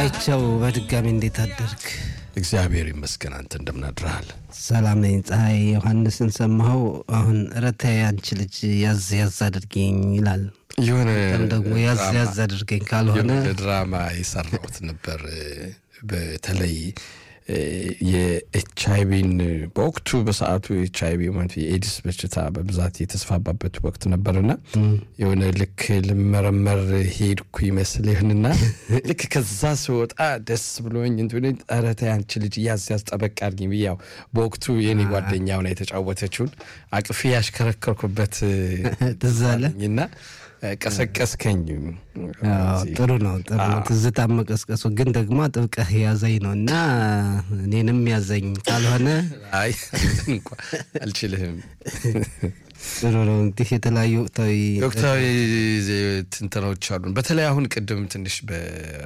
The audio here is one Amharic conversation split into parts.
አይቸው በድጋሚ እንዴት አደርግ? እግዚአብሔር ይመስገን። አንተ እንደምን አድረሃል? ሰላም ነኝ። ፀሐይ ዮሐንስን ሰማኸው? አሁን ረታ አንቺ ልጅ ያዝ ያዝ አድርገኝ ይላል። የሆነ ደግሞ ያዝ ያዝ አድርገኝ ካልሆነ የሆነ ድራማ የሰራሁት ነበር። በተለይ የኤች አይቪን በወቅቱ በሰዓቱ ኤች አይቪ ማለት የኤድስ በሽታ በብዛት የተስፋባበት ወቅት ነበርና የሆነ ልክ ልመረመር ሄድኩ ይመስል ይህንና ልክ ከዛ ስወጣ ደስ ብሎኝ እንትን ኧረ ተይ አንቺ ልጅ ያዝ ያዝ ጠበቅ አድርጊኝ ብዬ ያው በወቅቱ የኔ ጓደኛ ሆና የተጫወተችውን አቅፌ ያሽከረከርኩበት ትዝ አለ እና ቀሰቀስከኝ። ጥሩ ነው፣ ጥሩ ነው። ትዝታ መቀስቀሱ ግን ደግሞ ጥብቀህ ያዘኝ ነው እና እኔንም ያዘኝ ካልሆነ አይ እንኳ አልችልህም። ጥሩ ነው። እንዲህ የተለያዩ ወቅታዊ ወቅታዊ ትንተናዎች አሉን። በተለይ አሁን ቅድም ትንሽ በ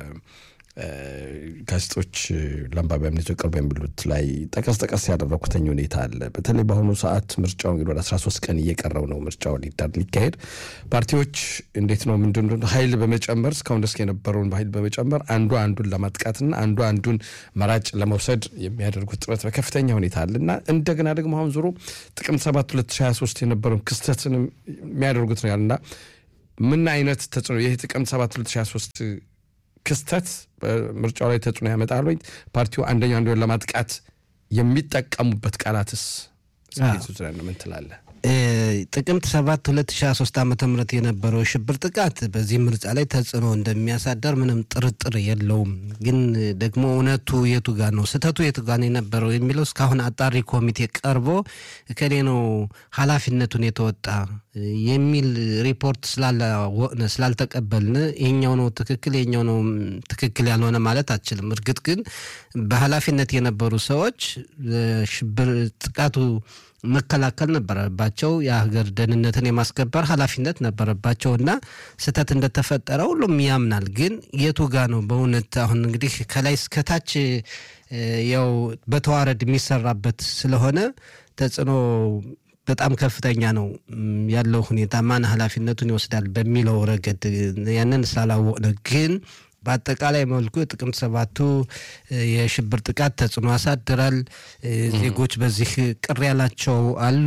ጋዜጦች ለአንባቢያን ቀርበው የሚሉት ላይ ጠቀስ ጠቀስ ያደረኩተኝ ሁኔታ አለ። በተለይ በአሁኑ ሰዓት ምርጫው እንግዲህ ወደ 13 ቀን እየቀረው ነው ምርጫው ሊካሄድ። ፓርቲዎች እንዴት ነው ምንድን ኃይል በመጨመር እስካሁን ደስ የነበረውን በኃይል በመጨመር አንዱ አንዱን ለማጥቃትና አንዱ አንዱን መራጭ ለመውሰድ የሚያደርጉት ጥረት በከፍተኛ ሁኔታ አለ እና እንደገና ደግሞ አሁን ዞሮ ጥቅምት 7 2023 የነበረውን ክስተትን የሚያደርጉት ነው ያልና ምን አይነት ተጽዕኖ ይህ ጥቅምት 7 2023 ክስተት በምርጫው ላይ ተጽዕኖ ያመጣል ወይ? ፓርቲው አንደኛው አንዱን ለማጥቃት የሚጠቀሙበት ቃላትስ ምን ትላለህ? ጥቅምት 7 2023 ዓ ም የነበረው የሽብር ጥቃት በዚህ ምርጫ ላይ ተጽዕኖ እንደሚያሳደር ምንም ጥርጥር የለውም። ግን ደግሞ እውነቱ የቱ ጋ ነው፣ ስህተቱ የቱ ጋ ነው የነበረው የሚለው እስካሁን አጣሪ ኮሚቴ ቀርቦ እከሌ ነው ኃላፊነቱን የተወጣ የሚል ሪፖርት ስላልተቀበልን ይሄኛው ነው ትክክል ይሄኛው ነው ትክክል ያልሆነ ማለት አችልም። እርግጥ ግን በኃላፊነት የነበሩ ሰዎች ሽብር ጥቃቱ መከላከል ነበረባቸው። የሀገር ደህንነትን የማስከበር ኃላፊነት ነበረባቸው እና ስህተት እንደተፈጠረ ሁሉም ያምናል። ግን የቱ ጋ ነው በእውነት አሁን እንግዲህ ከላይ እስከታች ያው በተዋረድ የሚሰራበት ስለሆነ ተጽዕኖ በጣም ከፍተኛ ነው ያለው ሁኔታ ማን ኃላፊነቱን ይወስዳል በሚለው ረገድ ያንን ስላላወቅን ግን በአጠቃላይ መልኩ ጥቅምት ሰባቱ የሽብር ጥቃት ተጽዕኖ ያሳድራል። ዜጎች በዚህ ቅር ያላቸው አሉ።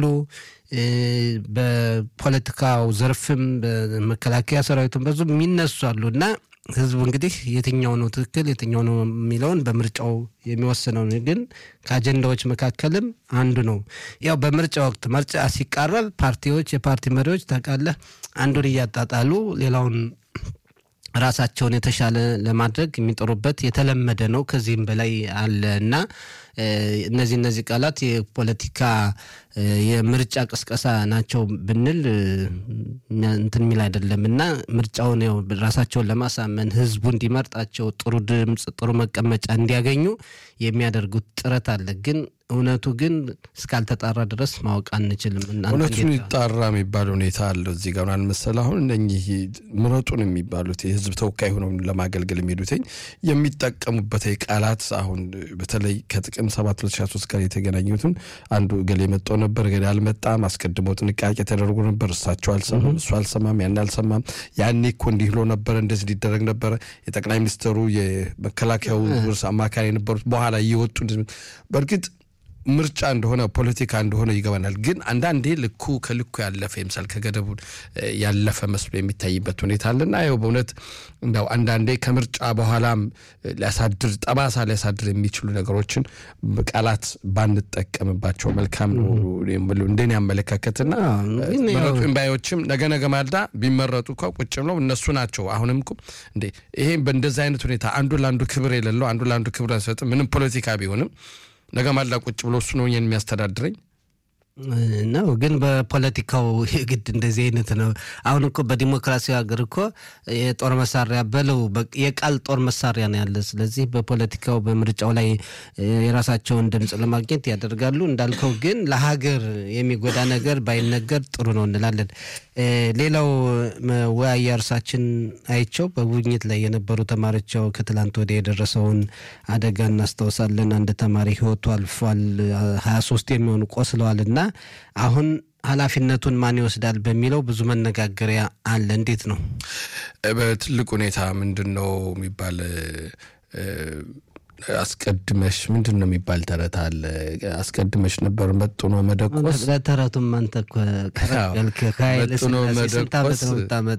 በፖለቲካው ዘርፍም በመከላከያ ሰራዊቱም ብዙ የሚነሱ አሉ እና ህዝቡ እንግዲህ የትኛው ነው ትክክል የትኛው ነው የሚለውን በምርጫው የሚወስነው ግን ከአጀንዳዎች መካከልም አንዱ ነው። ያው በምርጫ ወቅት ምርጫ ሲቃረብ ፓርቲዎች የፓርቲ መሪዎች ታውቃለህ አንዱን እያጣጣሉ ሌላውን ራሳቸውን የተሻለ ለማድረግ የሚጥሩበት የተለመደ ነው። ከዚህም በላይ አለ እና እነዚህ እነዚህ ቃላት የፖለቲካ የምርጫ ቅስቀሳ ናቸው ብንል እንትን የሚል አይደለም እና ምርጫውን ያው ራሳቸውን ለማሳመን ህዝቡ እንዲመርጣቸው ጥሩ ድምፅ፣ ጥሩ መቀመጫ እንዲያገኙ የሚያደርጉት ጥረት አለ ግን እውነቱ ግን እስካልተጣራ ድረስ ማወቅ አንችልም። እውነቱን ይጣራ የሚባል ሁኔታ አለው እዚህ ጋር አልመሰል አሁን እነኚህ ምረጡን የሚባሉት የህዝብ ተወካይ ሆነው ለማገልገል የሚሄዱትኝ የሚጠቀሙበት ቃላት አሁን በተለይ ከጥቅም 7 2023 ጋር የተገናኙትን አንዱ እገሌ መጣው ነበር እገሌ አልመጣም፣ አስቀድሞ ጥንቃቄ ተደርጎ ነበር፣ እሳቸው አልሰማም፣ እሱ አልሰማም፣ ያን አልሰማም፣ ያኔ እኮ እንዲህ ብሎ ነበረ፣ እንደዚህ ሊደረግ ነበረ፣ የጠቅላይ ሚኒስትሩ የመከላከያው አማካሪ የነበሩት በኋላ እየወጡ በእርግጥ ምርጫ እንደሆነ ፖለቲካ እንደሆነ ይገባናል። ግን አንዳንዴ ልኩ ከልኩ ያለፈ ይምሳል ከገደቡ ያለፈ መስሎ የሚታይበት ሁኔታ አለና ይኸው በእውነት እንደው አንዳንዴ ከምርጫ በኋላም ሊያሳድር ጠባሳ ሊያሳድር የሚችሉ ነገሮችን ቃላት ባንጠቀምባቸው መልካም ነው እንደኔ አመለካከትና መረጡ ባዮችም ነገ ነገ ማልዳ ቢመረጡ እኮ ቁጭ ብለው እነሱ ናቸው። አሁንም እኮ እንዴ ይሄ በእንደዚህ አይነት ሁኔታ አንዱ ለአንዱ ክብር የሌለው አንዱ ለአንዱ ክብር አይሰጥም። ምንም ፖለቲካ ቢሆንም ነገ ማላ ቁጭ ብሎ እሱ ነው የሚያስተዳድረኝ ነው። ግን በፖለቲካው የግድ እንደዚህ አይነት ነው። አሁን እኮ በዲሞክራሲ ሀገር እኮ የጦር መሳሪያ በለው የቃል ጦር መሳሪያ ነው ያለ። ስለዚህ በፖለቲካው በምርጫው ላይ የራሳቸውን ድምፅ ለማግኘት ያደርጋሉ። እንዳልከው ግን ለሀገር የሚጎዳ ነገር ባይነገር ጥሩ ነው እንላለን። ሌላው መወያያ እርሳችን አይቸው በጉብኝት ላይ የነበሩ ተማሪዎች ከትላንት ወዲያ የደረሰውን አደጋ እናስታውሳለን። አንድ ተማሪ ህይወቱ አልፏል። ሀያ ሶስት የሚሆኑ ቆስለዋል እና አሁን ኃላፊነቱን ማን ይወስዳል በሚለው ብዙ መነጋገሪያ አለ። እንዴት ነው? በትልቅ ሁኔታ ምንድን ነው የሚባል አስቀድመሽ ምንድን ነው የሚባል ተረት አለ። አስቀድመሽ ነበር መጥኖ መደቆስ። ለተረቱም አንተ እኮ ቀረገልክ ከኃይለ ሥላሴ ስንት ዓመት ነው የምታመጣ?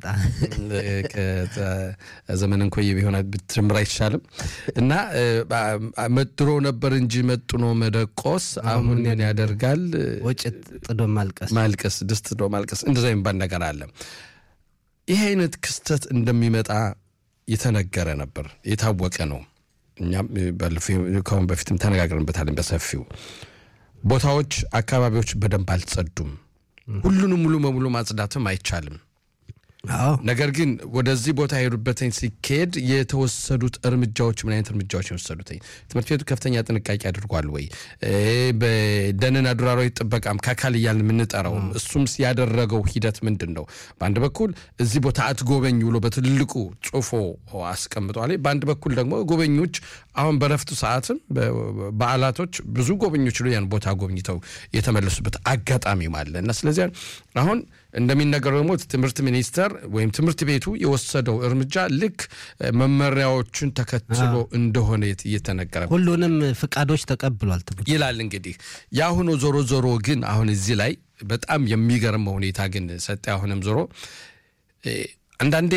ዘመን እንኮይ ቢሆን ብትምር አይቻልም። እና መድሮ ነበር እንጂ መጥኖ መደቆስ አሁን ምን ያደርጋል? ወጭት ጥዶ ማልቀስ ማልቀስ፣ ድስት ጥዶ ማልቀስ፣ እንደዛ የሚባል ነገር አለ። ይህ አይነት ክስተት እንደሚመጣ የተነገረ ነበር፣ የታወቀ ነው። እኛም ከአሁን በፊትም ተነጋግረንበታለን በሰፊው። ቦታዎች፣ አካባቢዎች በደንብ አልጸዱም። ሁሉንም ሙሉ በሙሉ ማጽዳትም አይቻልም። ነገር ግን ወደዚህ ቦታ የሄዱበትኝ ሲካሄድ የተወሰዱት እርምጃዎች ምን አይነት እርምጃዎች የወሰዱትኝ? ትምህርት ቤቱ ከፍተኛ ጥንቃቄ አድርጓል ወይ? በደንና ዱር አራዊት ጥበቃም ከአካል እያልን የምንጠራውም እሱም ያደረገው ሂደት ምንድን ነው? በአንድ በኩል እዚህ ቦታ አትጎበኝ ብሎ በትልቁ ጽፎ አስቀምጧል። በአንድ በኩል ደግሞ ጎበኞች አሁን በረፍቱ ሰዓትም በዓላቶች ብዙ ጎበኞች ያን ቦታ ጎብኝተው የተመለሱበት አጋጣሚም አለ እና ስለዚህ አሁን እንደሚነገረው ደግሞ ትምህርት ሚኒስቴር ወይም ትምህርት ቤቱ የወሰደው እርምጃ ልክ መመሪያዎችን ተከትሎ እንደሆነ እየተነገረ ሁሉንም ፍቃዶች ተቀብሏል ይላል። እንግዲህ የአሁኑ ዞሮ ዞሮ ግን አሁን እዚህ ላይ በጣም የሚገርመው ሁኔታ ግን ሰጠ አሁንም ዞሮ አንዳንዴ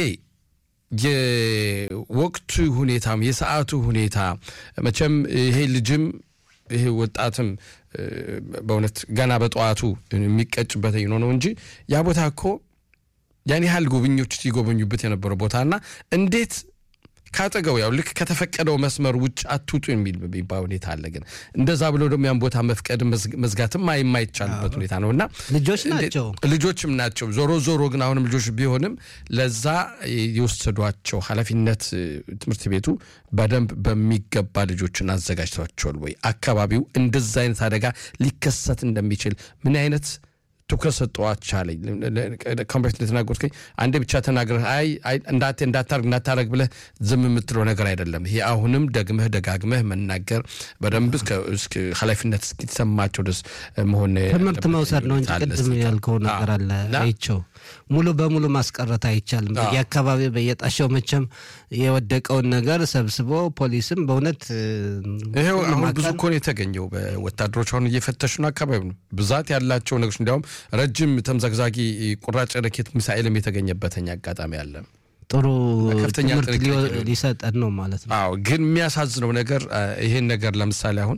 የወቅቱ ሁኔታም የሰዓቱ ሁኔታ መቼም ይሄ ልጅም ይሄ ወጣትም በእውነት ገና በጠዋቱ የሚቀጭበት ነው ነው እንጂ ያ ቦታ እኮ ያን ያህል ጎብኞች ሲጎበኙበት የነበረው ቦታና እንዴት ካጠገው ያው ልክ ከተፈቀደው መስመር ውጭ አትውጡ የሚል የሚባል ሁኔታ አለ። ግን እንደዛ ብሎ ደግሞ ያን ቦታ መፍቀድ መዝጋትም የማይቻልበት ሁኔታ ነው እና ልጆች ናቸው ልጆችም ናቸው። ዞሮ ዞሮ ግን አሁንም ልጆች ቢሆንም ለዛ የወሰዷቸው ኃላፊነት ትምህርት ቤቱ በደንብ በሚገባ ልጆችን አዘጋጅቷቸዋል ወይ? አካባቢው እንደዛ አይነት አደጋ ሊከሰት እንደሚችል ምን አይነት ትኩረት ሰጠዋቻለኝ ኮምፕሬት እንደተናገርኩኝ አንዴ ብቻ ተናግረህ አይ እንዳቴ እንዳታርግ እንዳታረግ ብለህ ዝም የምትለው ነገር አይደለም። ይሄ አሁንም ደግመህ ደጋግመህ መናገር በደንብ ኃላፊነት እስኪሰማቸው ድረስ መሆን ትምህርት መውሰድ ነው እንጂ ቅድም ያልከው ነገር አለ አይቸው ሙሉ በሙሉ ማስቀረት አይቻልም። በየአካባቢ በየጣሻው መቼም የወደቀውን ነገር ሰብስቦ ፖሊስም በእውነት ይኸው አሁን ብዙ እኮ ነው የተገኘው። በወታደሮች አሁን እየፈተሹ ነው አካባቢ ነው ብዛት ያላቸው ነገሮች እንዲያውም ረጅም ተምዘግዛጊ ቁራጭ ረኬት ሚሳኤልም የተገኘበተኛ አጋጣሚ አለ። ጥሩ ትምህርት ሊሰጠን ነው ማለት ነው። አዎ ግን የሚያሳዝነው ነገር ይሄን ነገር ለምሳሌ አሁን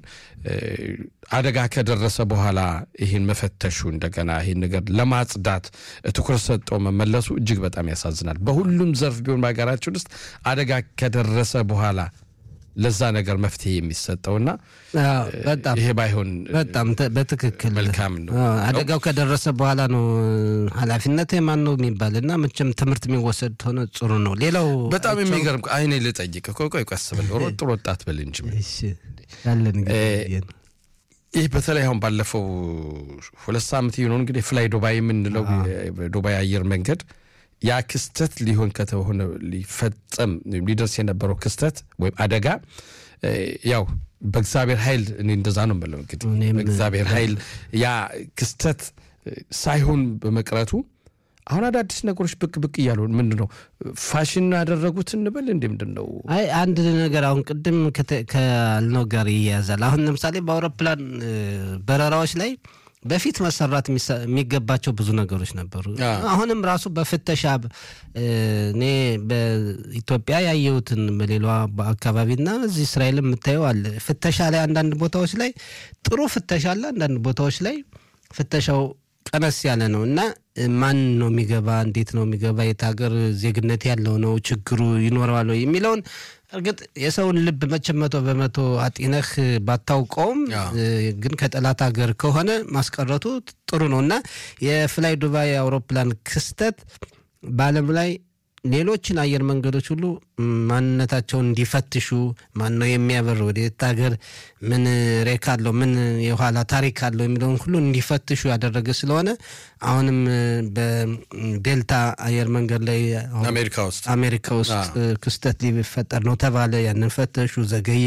አደጋ ከደረሰ በኋላ ይህን መፈተሹ እንደገና ይህን ነገር ለማጽዳት ትኩረት ሰጠው መመለሱ እጅግ በጣም ያሳዝናል። በሁሉም ዘርፍ ቢሆን በሀገራችን ውስጥ አደጋ ከደረሰ በኋላ ለዛ ነገር መፍትሄ የሚሰጠውና በጣም ይሄ ባይሆን በጣም በትክክል መልካም ነው። አደጋው ከደረሰ በኋላ ነው ኃላፊነት የማን ነው የሚባል እና መቼም ትምህርት የሚወሰድ ሆነ ጥሩ ነው። ሌላው በጣም የሚገርም አይኔ ልጠይቅ ቆይ ቆይ ቀስ ብል ሮጥ ሮጣት ብል እንጂ ያለን ይህ በተለይ አሁን ባለፈው ሁለት ሳምንት የሆነው እንግዲህ ፍላይ ዱባይ የምንለው ዱባይ አየር መንገድ ያ ክስተት ሊሆን ከተሆነ ሊፈጸም ሊደርስ የነበረው ክስተት ወይም አደጋ ያው በእግዚአብሔር ኃይል እኔ እንደዛ ነው የምለው። እንግዲህ በእግዚአብሔር ኃይል ያ ክስተት ሳይሆን በመቅረቱ አሁን አዳዲስ ነገሮች ብቅ ብቅ እያሉ ምንድን ነው ፋሽን ያደረጉት እንበል እንዲ ምንድን ነው? አይ አንድ ነገር አሁን ቅድም ካልነው ጋር ይያያዛል። አሁን ለምሳሌ በአውሮፕላን በረራዎች ላይ በፊት መሰራት የሚገባቸው ብዙ ነገሮች ነበሩ። አሁንም ራሱ በፍተሻ እኔ በኢትዮጵያ ያየሁትን በሌላ አካባቢና እዚህ እስራኤል የምታየው አለ። ፍተሻ ላይ አንዳንድ ቦታዎች ላይ ጥሩ ፍተሻ አለ፣ አንዳንድ ቦታዎች ላይ ፍተሻው ቀነስ ያለ ነው እና ማን ነው የሚገባ፣ እንዴት ነው የሚገባ፣ የት ሀገር ዜግነት ያለው ነው፣ ችግሩ ይኖረዋል የሚለውን እርግጥ የሰውን ልብ መቼም መቶ በመቶ አጢነህ ባታውቀውም ግን ከጠላት ሀገር ከሆነ ማስቀረቱ ጥሩ ነው እና የፍላይ ዱባይ አውሮፕላን ክስተት በዓለም ላይ ሌሎችን አየር መንገዶች ሁሉ ማንነታቸውን እንዲፈትሹ ማን ነው የሚያበር ወደየት ሀገር ምን ሬክ አለው ምን የኋላ ታሪክ አለው የሚለውን ሁሉ እንዲፈትሹ ያደረገ ስለሆነ አሁንም በዴልታ አየር መንገድ ላይ አሜሪካ ውስጥ አሜሪካ ውስጥ ክስተት ሊፈጠር ነው ተባለ። ያንን ፈተሹ፣ ዘገየ።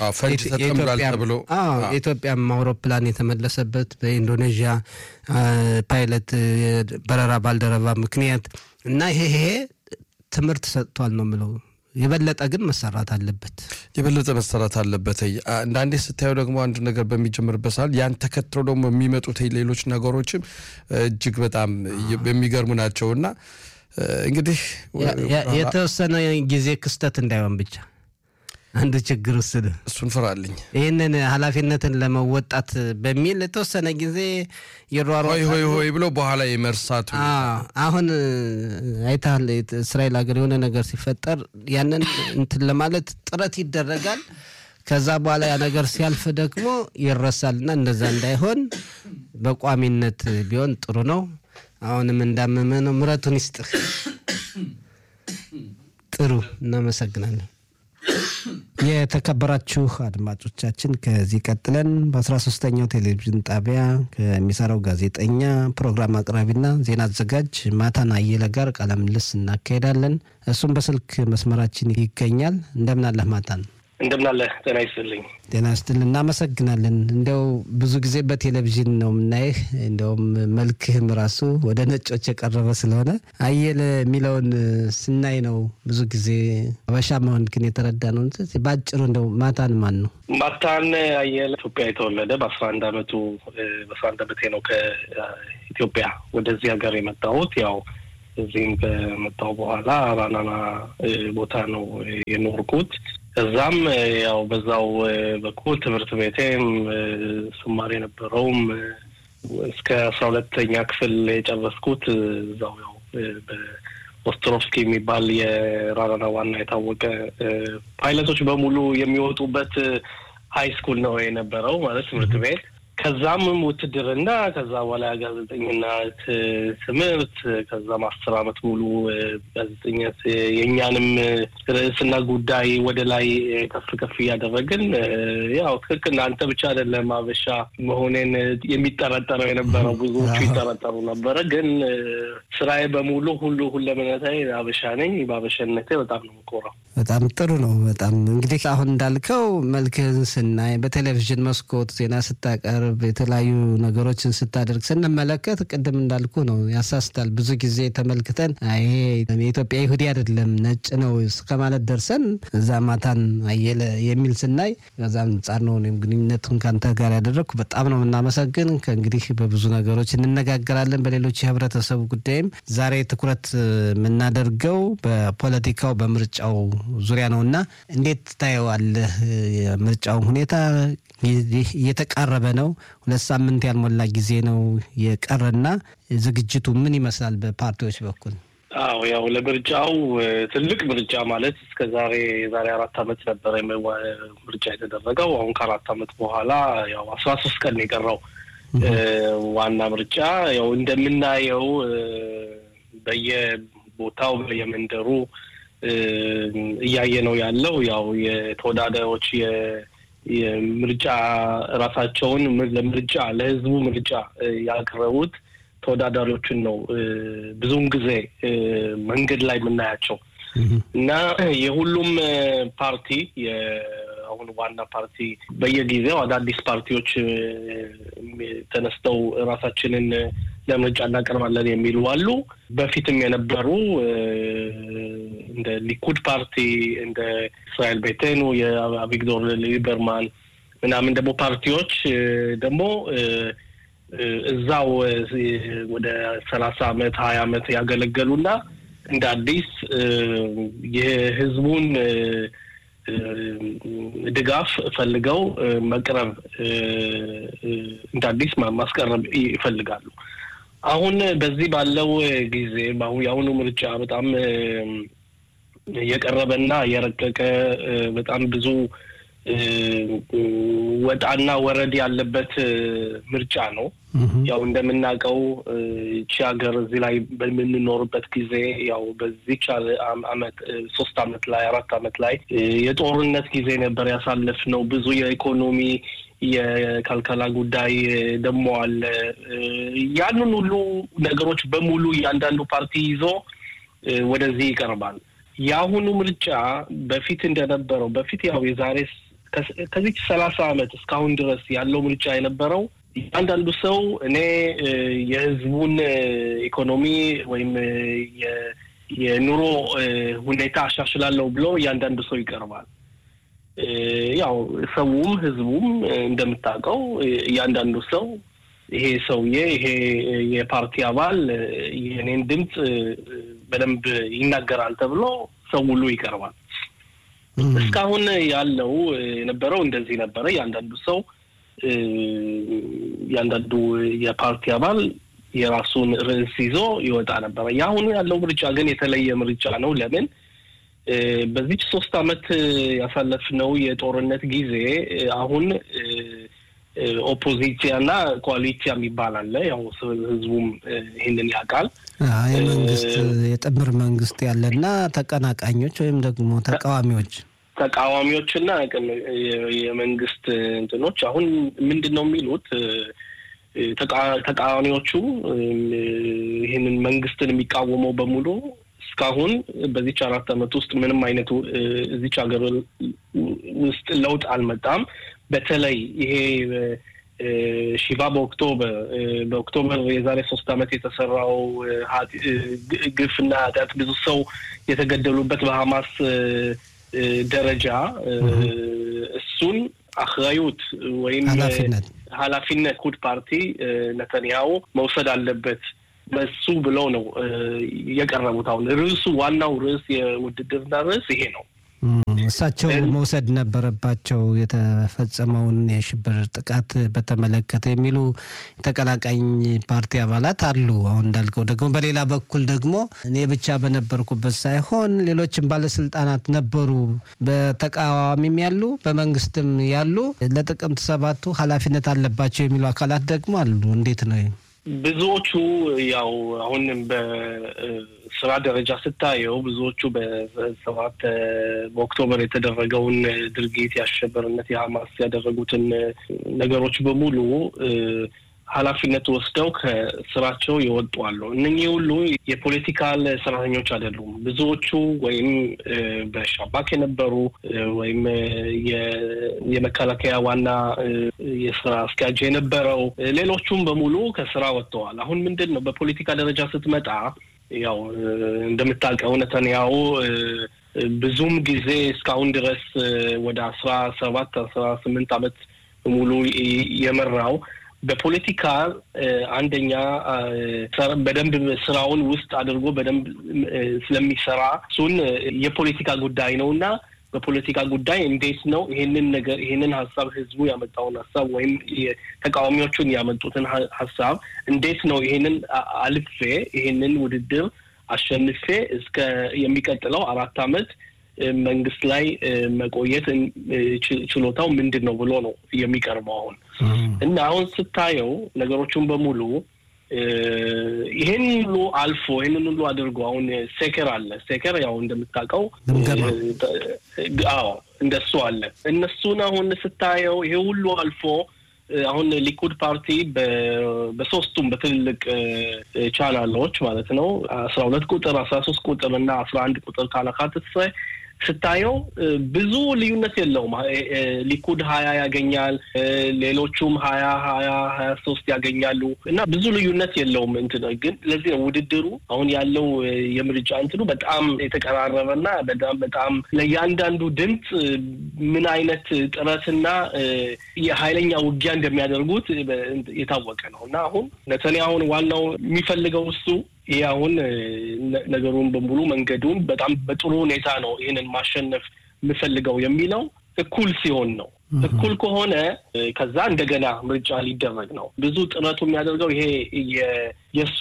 የኢትዮጵያም አውሮፕላን የተመለሰበት በኢንዶኔዥያ ፓይለት በረራ ባልደረባ ምክንያት እና ይሄ ይሄ ትምህርት ሰጥቷል ነው የምለው። የበለጠ ግን መሰራት አለበት። የበለጠ መሰራት አለበት። አንዳንዴ ስታየው ደግሞ አንድ ነገር በሚጀምርበት ሰዓት ያን ተከትሎ ደግሞ የሚመጡት ሌሎች ነገሮችም እጅግ በጣም የሚገርሙ ናቸው እና እንግዲህ የተወሰነ ጊዜ ክስተት እንዳይሆን ብቻ አንዱ ችግር ውስጥ እሱን ፍራልኝ። ይህንን ኃላፊነትን ለመወጣት በሚል የተወሰነ ጊዜ ይሯሯ ሆይ ሆይ ሆይ ብሎ በኋላ የመርሳቱ አሁን አይተሃል። እስራኤል ሀገር የሆነ ነገር ሲፈጠር ያንን እንትን ለማለት ጥረት ይደረጋል። ከዛ በኋላ ያ ነገር ሲያልፍ ደግሞ ይረሳልና እንደዛ እንዳይሆን በቋሚነት ቢሆን ጥሩ ነው። አሁንም እንዳመመ ነው። ምረቱን ይስጥህ። ጥሩ እናመሰግናለን። የተከበራችሁ አድማጮቻችን ከዚህ ቀጥለን በአስራ ሶስተኛው ቴሌቪዥን ጣቢያ ከሚሰራው ጋዜጠኛ ፕሮግራም አቅራቢና ዜና አዘጋጅ ማታን አየለ ጋር ቃለ ምልልስ እናካሄዳለን። እሱም በስልክ መስመራችን ይገኛል። እንደምን አለህ ማታን? እንደምናለህ ጤና ይስጥልኝ። ጤና ይስጥል። እናመሰግናለን። እንዲያው ብዙ ጊዜ በቴሌቪዥን ነው የምናይህ። እንዲያውም መልክህም ራሱ ወደ ነጮች የቀረበ ስለሆነ አየለ የሚለውን ስናይ ነው ብዙ ጊዜ አበሻ መሆን ግን የተረዳ ነው። በአጭሩ እንደው ማታን ማን ነው? ማታን አየለ ኢትዮጵያ የተወለደ በአስራ አንድ አመቱ በአስራ አንድ አመቴ ነው ከኢትዮጵያ ወደዚህ ሀገር የመጣሁት ያው እዚህም ከመጣሁ በኋላ ራናና ቦታ ነው የኖርኩት። እዛም ያው በዛው በኩል ትምህርት ቤቴም ስማር የነበረውም እስከ አስራ ሁለተኛ ክፍል የጨረስኩት እዛው ያው በኦስትሮቭስኪ የሚባል የራራና ዋና የታወቀ ፓይለቶች በሙሉ የሚወጡበት ሀይ ስኩል ነው የነበረው ማለት ትምህርት ቤት። ከዛም ውትድርና፣ ከዛ በኋላ ጋዜጠኝነት ትምህርት፣ ከዛም አስር አመት ሙሉ ጋዜጠኝነት የእኛንም ርዕስና ጉዳይ ወደ ላይ ከፍ ከፍ እያደረግን ያው ትክክል አንተ ብቻ አይደለም አበሻ መሆኔን የሚጠረጠረው የነበረው ብዙዎቹ ይጠረጠሩ ነበረ። ግን ስራዬ በሙሉ ሁሉ ሁለመነታዊ አበሻ ነኝ። በአበሻነቴ በጣም ነው የምኮራው። በጣም ጥሩ ነው። በጣም እንግዲህ አሁን እንዳልከው መልክህን ስናይ በቴሌቪዥን መስኮት ዜና ስታቀርብ የተለያዩ ነገሮችን ስታደርግ ስንመለከት ቅድም እንዳልኩ ነው ያሳስታል። ብዙ ጊዜ ተመልክተን ይሄ የኢትዮጵያ ይሁዲ አይደለም ነጭ ነው እስከ ማለት ደርሰን እዛ ማታን አየለ የሚል ስናይ ከዛ አንጻር ነው እኔም ግንኙነቱን ከአንተ ጋር ያደረግኩ በጣም ነው የምናመሰግን። ከእንግዲህ በብዙ ነገሮች እንነጋገራለን በሌሎች የህብረተሰቡ ጉዳይም። ዛሬ ትኩረት የምናደርገው በፖለቲካው በምርጫው ዙሪያ ነው እና እንዴት ታየዋለህ? የምርጫውን ሁኔታ እየተቃረበ ነው። ሁለት ሳምንት ያልሞላ ጊዜ ነው የቀረና ዝግጅቱ ምን ይመስላል በፓርቲዎች በኩል? አዎ ያው ለምርጫው ትልቅ ምርጫ ማለት እስከ ዛሬ የዛሬ አራት አመት ነበረ ምርጫ የተደረገው። አሁን ከአራት አመት በኋላ ያው አስራ ሶስት ቀን የቀረው ዋና ምርጫ ያው እንደምናየው በየቦታው በየመንደሩ እያየ ነው ያለው ያው የተወዳዳሪዎች የምርጫ ራሳቸውን ለምርጫ ለህዝቡ ምርጫ ያቀረቡት ተወዳዳሪዎችን ነው ብዙውን ጊዜ መንገድ ላይ የምናያቸው እና የሁሉም ፓርቲ አሁን ዋና ፓርቲ በየጊዜው አዳዲስ ፓርቲዎች ተነስተው ራሳችንን ለምርጫ እናቀርባለን የሚሉ አሉ። በፊትም የነበሩ እንደ ሊኩድ ፓርቲ እንደ እስራኤል ቤቴኑ የአቪግዶር ሊበርማን ምናምን ደግሞ ፓርቲዎች ደግሞ እዛው ወደ ሰላሳ አመት ሀያ አመት ያገለገሉና እንደ አዲስ የህዝቡን ድጋፍ ፈልገው መቅረብ እንደ አዲስ ማስቀረብ ይፈልጋሉ። አሁን በዚህ ባለው ጊዜ የአሁኑ ምርጫ በጣም የቀረበና የረቀቀ በጣም ብዙ ወጣና ወረድ ያለበት ምርጫ ነው። ያው እንደምናውቀው ይቺ ሀገር እዚህ ላይ በምንኖርበት ጊዜ ያው በዚች አመት ሶስት አመት ላይ አራት አመት ላይ የጦርነት ጊዜ ነበር ያሳለፍነው። ብዙ የኢኮኖሚ የከልከላ ጉዳይ ደግሞ አለ። ያንን ሁሉ ነገሮች በሙሉ እያንዳንዱ ፓርቲ ይዞ ወደዚህ ይቀርባል። የአሁኑ ምርጫ በፊት እንደነበረው በፊት ያው የዛሬ ከዚች ሰላሳ አመት እስካሁን ድረስ ያለው ምርጫ የነበረው እያንዳንዱ ሰው እኔ የህዝቡን ኢኮኖሚ ወይም የኑሮ ሁኔታ አሻሽላለሁ ብሎ እያንዳንዱ ሰው ይቀርባል። ያው ሰውም ህዝቡም እንደምታውቀው እያንዳንዱ ሰው ይሄ ሰውዬ ይሄ የፓርቲ አባል የኔን ድምፅ በደንብ ይናገራል ተብሎ ሰው ሁሉ ይቀርባል። እስካሁን ያለው የነበረው እንደዚህ ነበረ። እያንዳንዱ ሰው እያንዳንዱ የፓርቲ አባል የራሱን ርዕስ ይዞ ይወጣ ነበረ። የአሁኑ ያለው ምርጫ ግን የተለየ ምርጫ ነው። ለምን? በዚች ሶስት አመት ያሳለፍነው የጦርነት ጊዜ አሁን ኦፖዚሲያ እና ኮአሊሲያ የሚባል አለ። ያው ህዝቡም ይህንን ያውቃል። የመንግስት የጥምር መንግስት ያለና ተቀናቃኞች ወይም ደግሞ ተቃዋሚዎች ተቃዋሚዎችና የመንግስት እንትኖች አሁን ምንድን ነው የሚሉት ተቃዋሚዎቹ ይህንን መንግስትን የሚቃወመው በሙሉ እስካሁን በዚች አራት አመት ውስጥ ምንም አይነት እዚች ሀገር ውስጥ ለውጥ አልመጣም። በተለይ ይሄ ሺባ በኦክቶበር በኦክቶበር የዛሬ ሶስት አመት የተሰራው ግፍና ኃጢአት ብዙ ሰው የተገደሉበት በሀማስ ደረጃ እሱን አክራዩት ወይም ኃላፊነት ኩድ ፓርቲ ነተንያሁ መውሰድ አለበት በሱ ብለው ነው የቀረቡት። አሁን ርዕሱ ዋናው ርዕስ የውድድርና ርዕስ ይሄ ነው። እሳቸው መውሰድ ነበረባቸው የተፈጸመውን የሽብር ጥቃት በተመለከተ የሚሉ ተቀናቃኝ ፓርቲ አባላት አሉ። አሁን እንዳልከው ደግሞ በሌላ በኩል ደግሞ እኔ ብቻ በነበርኩበት ሳይሆን ሌሎችም ባለስልጣናት ነበሩ፣ በተቃዋሚም ያሉ በመንግስትም ያሉ ለጥቅምት ሰባቱ ኃላፊነት አለባቸው የሚሉ አካላት ደግሞ አሉ። እንዴት ነው? ብዙዎቹ ያው አሁን በስራ ደረጃ ስታየው ብዙዎቹ በሰባት በኦክቶበር የተደረገውን ድርጊት የአሸበርነት የሀማስ ያደረጉትን ነገሮች በሙሉ ኃላፊነት ወስደው ከስራቸው ይወጡ አሉ። እነኚህ ሁሉ የፖለቲካል ሰራተኞች አይደሉም። ብዙዎቹ ወይም በሻባክ የነበሩ ወይም የመከላከያ ዋና የስራ አስኪያጅ የነበረው ሌሎቹም በሙሉ ከስራ ወጥተዋል። አሁን ምንድን ነው በፖለቲካ ደረጃ ስትመጣ ያው እንደምታውቀው ነተንያሁ ብዙም ጊዜ እስካሁን ድረስ ወደ አስራ ሰባት አስራ ስምንት ዓመት ሙሉ የመራው በፖለቲካ አንደኛ በደንብ ስራውን ውስጥ አድርጎ በደንብ ስለሚሰራ እሱን የፖለቲካ ጉዳይ ነው እና በፖለቲካ ጉዳይ እንዴት ነው ይሄንን ነገር ይሄንን ሀሳብ ህዝቡ ያመጣውን ሀሳብ ወይም ተቃዋሚዎቹን ያመጡትን ሀሳብ እንዴት ነው ይሄንን አልፌ ይሄንን ውድድር አሸንፌ እስከ የሚቀጥለው አራት አመት መንግስት ላይ መቆየት ችሎታው ምንድን ነው ብሎ ነው የሚቀርበው አሁን እና አሁን ስታየው ነገሮቹን በሙሉ ይህን ሁሉ አልፎ ይህንን ሁሉ አድርጎ አሁን ሴከር አለ። ሴከር ያው እንደምታውቀው አዎ እንደሱ አለ። እነሱን አሁን ስታየው ይሄ ሁሉ አልፎ አሁን ሊኩድ ፓርቲ በሶስቱም በትልልቅ ቻናሎች ማለት ነው አስራ ሁለት ቁጥር አስራ ሶስት ቁጥር እና አስራ አንድ ቁጥር ካላካትት ስታየው ብዙ ልዩነት የለውም። ሊኩድ ሀያ ያገኛል፣ ሌሎቹም ሀያ ሀያ ሀያ ሶስት ያገኛሉ እና ብዙ ልዩነት የለውም። እንትን ግን ለዚህ ነው ውድድሩ አሁን ያለው የምርጫ እንትኑ በጣም የተቀራረበና በጣም በጣም ለእያንዳንዱ ድምፅ ምን አይነት ጥረትና የሀይለኛ ውጊያ እንደሚያደርጉት የታወቀ ነው እና አሁን ነተንያሁን ዋናው የሚፈልገው እሱ ይህ አሁን ነገሩን በሙሉ መንገዱን በጣም በጥሩ ሁኔታ ነው ይህንን ማሸነፍ የምፈልገው የሚለው እኩል ሲሆን ነው። እኩል ከሆነ ከዛ እንደገና ምርጫ ሊደረግ ነው። ብዙ ጥረቱ የሚያደርገው ይሄ የእሱ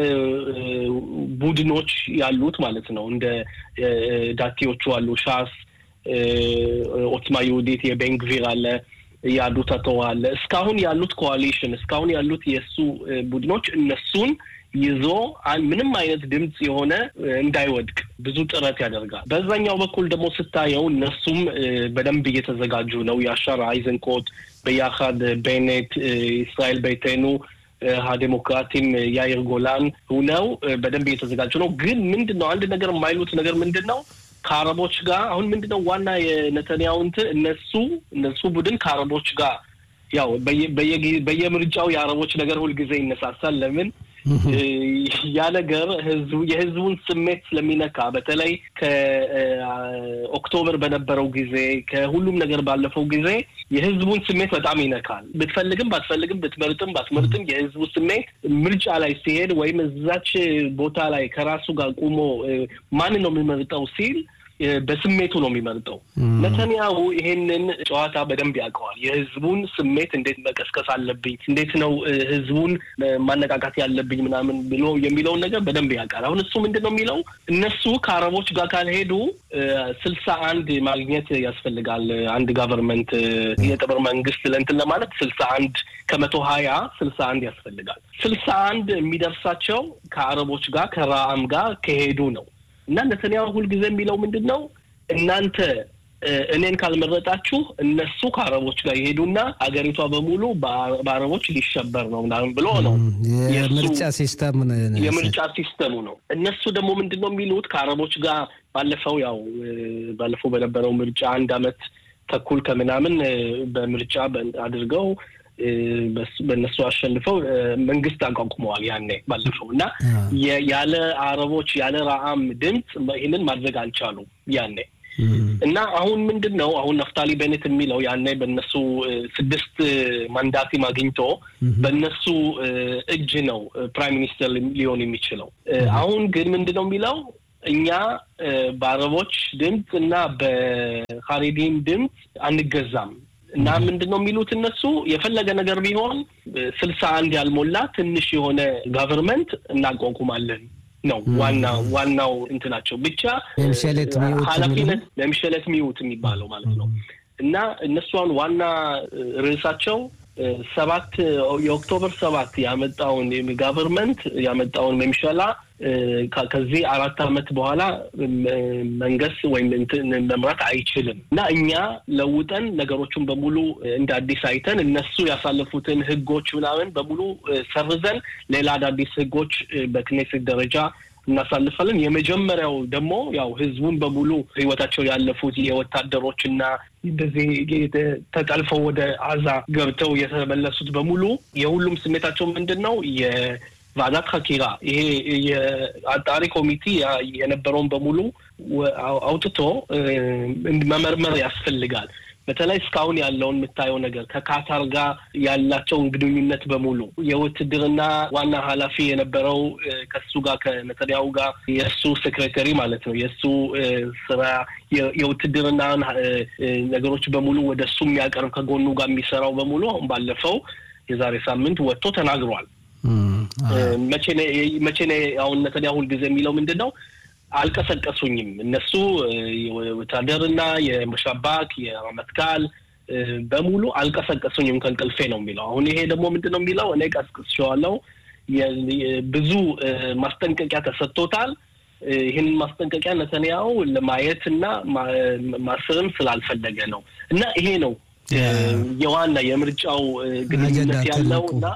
ቡድኖች ያሉት ማለት ነው። እንደ ዳቴዎቹ አሉ፣ ሻስ፣ ኦትማ ይሁዲት፣ የቤንግቪር አለ ያሉት አቶ አለ እስካሁን ያሉት ኮዋሊሽን እስካሁን ያሉት የእሱ ቡድኖች እነሱን ይዞ ምንም አይነት ድምፅ የሆነ እንዳይወድቅ ብዙ ጥረት ያደርጋል። በዛኛው በኩል ደግሞ ስታየው እነሱም በደንብ እየተዘጋጁ ነው። የአሻር አይዘንኮት በያካድ ቤኔት፣ እስራኤል ቤቴኑ ዴሞክራቲም ያይር ጎላን ሁነው በደንብ እየተዘጋጁ ነው። ግን ምንድን ነው አንድ ነገር የማይሉት ነገር ምንድን ነው ከአረቦች ጋር አሁን ምንድን ነው ዋና የነተንያሁ እንትን እነሱ እነሱ ቡድን ከአረቦች ጋር ያው በየምርጫው የአረቦች ነገር ሁልጊዜ ይነሳሳል። ለምን ያ ነገር ህዝቡ የህዝቡን ስሜት ስለሚነካ በተለይ ከኦክቶበር በነበረው ጊዜ ከሁሉም ነገር ባለፈው ጊዜ የህዝቡን ስሜት በጣም ይነካል። ብትፈልግም ባትፈልግም ብትመርጥም ባትመርጥም የህዝቡ ስሜት ምርጫ ላይ ሲሄድ ወይም እዛች ቦታ ላይ ከራሱ ጋር ቁሞ ማንን ነው የሚመርጠው ሲል በስሜቱ ነው የሚመርጠው። ነተንያሁ ይሄንን ጨዋታ በደንብ ያውቀዋል። የህዝቡን ስሜት እንዴት መቀስቀስ አለብኝ፣ እንዴት ነው ህዝቡን ማነቃቃት ያለብኝ ምናምን ብሎ የሚለውን ነገር በደንብ ያውቃል። አሁን እሱ ምንድን ነው የሚለው እነሱ ከአረቦች ጋር ካልሄዱ ስልሳ አንድ ማግኘት ያስፈልጋል። አንድ ጋቨርንመንት የጥምር መንግስት ለእንትን ለማለት ስልሳ አንድ ከመቶ ሀያ ስልሳ አንድ ያስፈልጋል። ስልሳ አንድ የሚደርሳቸው ከአረቦች ጋር ከራአም ጋር ከሄዱ ነው። እና ነተንያሁ ሁልጊዜ የሚለው ምንድን ነው? እናንተ እኔን ካልመረጣችሁ እነሱ ከአረቦች ጋር ይሄዱና አገሪቷ በሙሉ በአረቦች ሊሸበር ነው ምናምን ብሎ ነው። የምርጫ ሲስተም የምርጫ ሲስተሙ ነው። እነሱ ደግሞ ምንድን ነው የሚሉት ከአረቦች ጋር ባለፈው ያው ባለፈው በነበረው ምርጫ አንድ አመት ተኩል ከምናምን በምርጫ አድርገው በእነሱ አሸንፈው መንግስት አቋቁመዋል። ያኔ ባለፈው እና ያለ አረቦች ያለ ረአም ድምፅ ይህንን ማድረግ አልቻሉም ያኔ እና አሁን ምንድን ነው አሁን ነፍታሊ ቤኔት የሚለው ያኔ በእነሱ ስድስት ማንዳቲም አግኝቶ በእነሱ እጅ ነው ፕራይም ሚኒስተር ሊሆን የሚችለው። አሁን ግን ምንድን ነው የሚለው እኛ በአረቦች ድምፅ እና በካሪዲም ድምፅ አንገዛም እና ምንድን ነው የሚሉት እነሱ የፈለገ ነገር ቢሆን ስልሳ አንድ ያልሞላ ትንሽ የሆነ ጋቨርንመንት እናቋቁማለን ነው ዋና ዋናው እንትናቸው ብቻ ኃላፊነት ለምሸለት ሚውት የሚባለው ማለት ነው። እና እነሷን ዋና ርዕሳቸው ሰባት የኦክቶበር ሰባት ያመጣውን ጋቨርንመንት ያመጣውን መምሸላ ከዚህ አራት ዓመት በኋላ መንገስ ወይም መምራት አይችልም እና እኛ ለውጠን ነገሮቹን በሙሉ እንደ አዲስ አይተን እነሱ ያሳለፉትን ህጎች ምናምን በሙሉ ሰርዘን ሌላ አዳዲስ ህጎች በክኔሴት ደረጃ እናሳልፋለን። የመጀመሪያው ደግሞ ያው ህዝቡን በሙሉ ህይወታቸው ያለፉት የወታደሮች እና እንደዚህ ተጠልፈው ወደ አዛ ገብተው የተመለሱት በሙሉ የሁሉም ስሜታቸው ምንድን ነው? የቫዛት ሀኪራ ይሄ የአጣሪ ኮሚቴ የነበረውን በሙሉ አውጥቶ መመርመር ያስፈልጋል። በተለይ እስካሁን ያለውን የምታየው ነገር ከካታር ጋር ያላቸውን ግንኙነት በሙሉ የውትድርና ዋና ኃላፊ የነበረው ከሱ ጋር ከነተንያሁ ጋር የእሱ ሴክሬተሪ ማለት ነው የእሱ ስራ የውትድርና ነገሮች በሙሉ ወደ እሱ የሚያቀርብ ከጎኑ ጋር የሚሰራው በሙሉ አሁን ባለፈው የዛሬ ሳምንት ወጥቶ ተናግሯል። መቼ አሁን ነተንያሁ ሁልጊዜ የሚለው ምንድን ነው? አልቀሰቀሱኝም። እነሱ ወታደርና የመሻባክ የረመትካል በሙሉ አልቀሰቀሱኝም ከእንቅልፌ ነው የሚለው። አሁን ይሄ ደግሞ ምንድን ነው የሚለው? እኔ ቀስቅሼዋለሁ። ብዙ ማስጠንቀቂያ ተሰጥቶታል። ይህንን ማስጠንቀቂያ ነተንያሁ ለማየት እና ማስርም ስላልፈለገ ነው እና ይሄ ነው የዋና የምርጫው ግንኙነት ያለው እና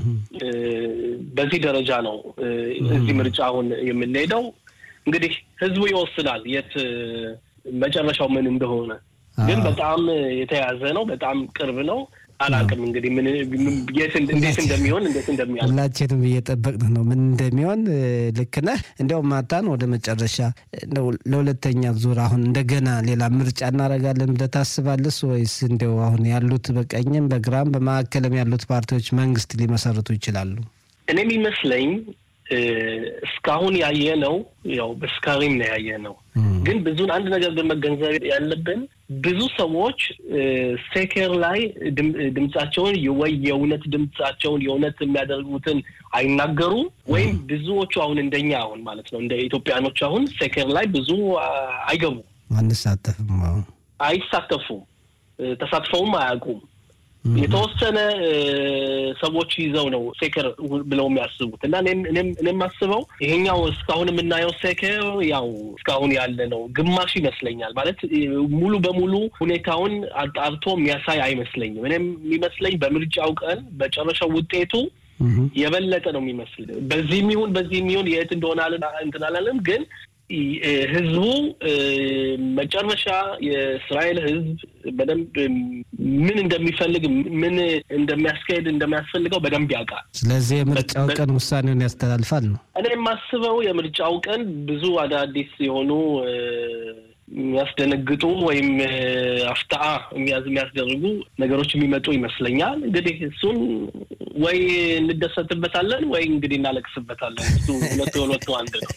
በዚህ ደረጃ ነው እዚህ ምርጫ አሁን የምንሄደው። እንግዲህ ህዝቡ ይወስናል የት መጨረሻው ምን እንደሆነ። ግን በጣም የተያዘ ነው፣ በጣም ቅርብ ነው። አላውቅም እንግዲህ ምን እንዴት እንደሚሆን እንዴት እንደሚያል ሁላችንም እየጠበቅን ነው ምን እንደሚሆን። ልክ ነህ። እንዲያውም ማታን ወደ መጨረሻ ለሁለተኛ ዙር አሁን እንደገና ሌላ ምርጫ እናደርጋለን ብለህ ታስባለስ ወይስ እንዲያው አሁን ያሉት በቀኝም በግራም በማዕከልም ያሉት ፓርቲዎች መንግስት ሊመሰርቱ ይችላሉ? እኔ የሚመስለኝ እስካሁን ያየ ነው ያው በስካሪም ነው ያየ ነው። ግን ብዙን አንድ ነገር ግን መገንዘብ ያለብን ብዙ ሰዎች ሴኬር ላይ ድምጻቸውን ወይ የእውነት ድምጻቸውን የእውነት የሚያደርጉትን አይናገሩም ወይም ብዙዎቹ አሁን እንደኛ አሁን ማለት ነው እንደ ኢትዮጵያኖች አሁን ሴኬር ላይ ብዙ አይገቡም፣ አንሳተፍም፣ አይሳተፉም፣ ተሳትፈውም አያውቁም። የተወሰነ ሰዎች ይዘው ነው ሴከር ብለው የሚያስቡት እና እኔም የማስበው ይሄኛው እስካሁን የምናየው ሴከር ያው እስካሁን ያለ ነው ግማሽ ይመስለኛል። ማለት ሙሉ በሙሉ ሁኔታውን አጣርቶ የሚያሳይ አይመስለኝም። እኔም የሚመስለኝ በምርጫው ቀን በጨረሻው ውጤቱ የበለጠ ነው የሚመስል። በዚህ የሚሆን በዚህ የሚሆን የት እንደሆነ እንትን አላለም፣ ግን ህዝቡ መጨረሻ የእስራኤል ህዝብ በደንብ ምን እንደሚፈልግ ምን እንደሚያስካሄድ እንደሚያስፈልገው በደንብ ያውቃል። ስለዚህ የምርጫው ቀን ውሳኔውን ያስተላልፋል ነው። እኔ የማስበው የምርጫው ቀን ብዙ አዳዲስ የሆኑ የሚያስደነግጡ ወይም አፍታአ የሚያስደርጉ ነገሮች የሚመጡ ይመስለኛል። እንግዲህ እሱን ወይ እንደሰትበታለን ወይ እንግዲህ እናለቅስበታለን። እሱ ሁለቱ ሁለቱ አንድ ነው።